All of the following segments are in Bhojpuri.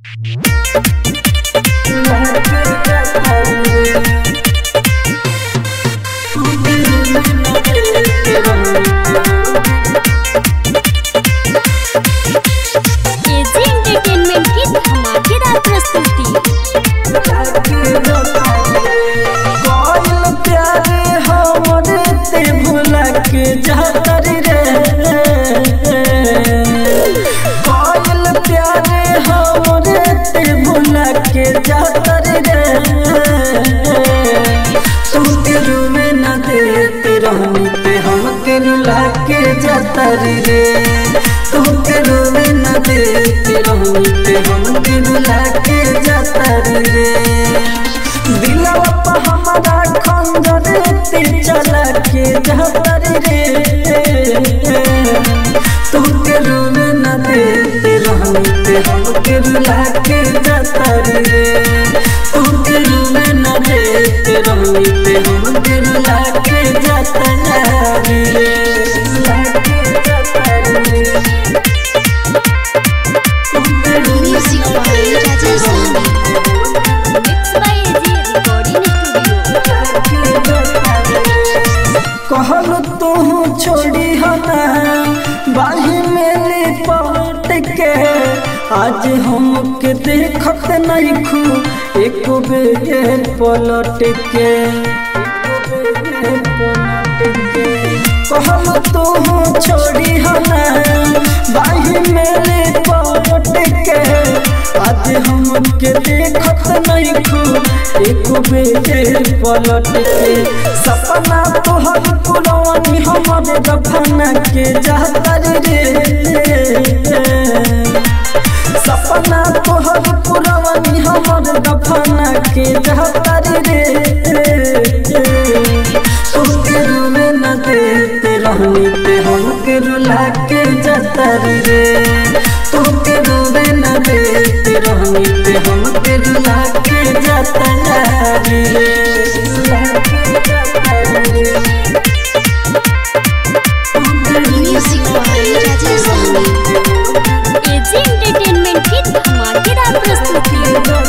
एजी एंटरटेनमेंट की धमाकेदार प्रस्तुति कोइल प्यारे हमरे ते भुला के जातर रे कोइल प्यारे हमरे ते भुला के जातर रे तू तेरू में न देते रहूं ते हम तेरू ला के जातर रे तू तेरू में न देते रहूं ते हम तेरू ला के जातर रे दिलवा पे हमारा खंजर ते चला के जातर रे तू के रूम न देते रहूं ते हम के रुला के जातर रे तू के रूम न देते रहूं ते हम के रुला के जातर रे रुला के जातर रे तू के room music by Rajesh Sahni mix by AG recording studio कहल तू छोड़ी हना बाही में लिपट के आज हमके देखत नहीं खू एक बेर पलट के कहल तू छोड़ी हना बाही में लिपट के आज हमके देखत नहीं खू एक बेर पलट के सपना तोहर पुरवानी हमर दफना के जातर रे सपना तोहर पुरवानी हमर दफना के जातर रे तोके रूमे न देते रहनी ते हमके रुला के जातर रे तोके रूमे न देते रहनी ते हमके रुला के जातर रे रुला के जातर रे music by Rajesh Sahni AG entertainment की धमाकेदार प्रस्तुति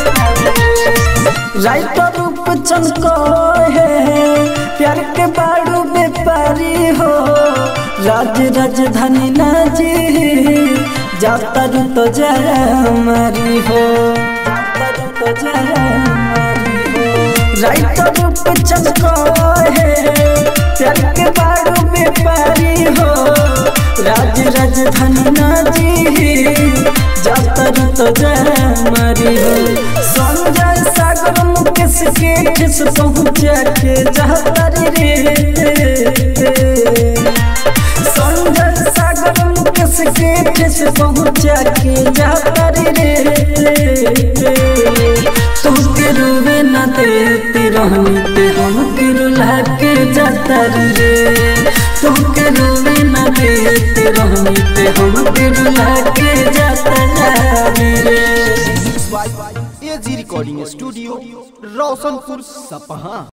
राइटर रूप चमको है प्यार के बाड़ू व्यापारी हो राज राजधानी नाजी जाता रू तो जय हमारी हो जाता रू तो जय हमारी हो राइटर रूप चमको है प्यार के बाड़ू व्यापारी हो राज राजधानी नाजी जाता रू तो जय हमारी हो संजय सागर मुकेश के ठेस पहुँचा के जातर रे संजय सागर मुकेश के ठेस पहुँचा के जातर रे तू के रूबे न देते रहनी ते हम के रुला के जातर रे तू के रूबे न देते रहनी ते हम के रुला के जातर रे एजी रिकॉर्डिंग स्टूडियो रोशनपुर सपहा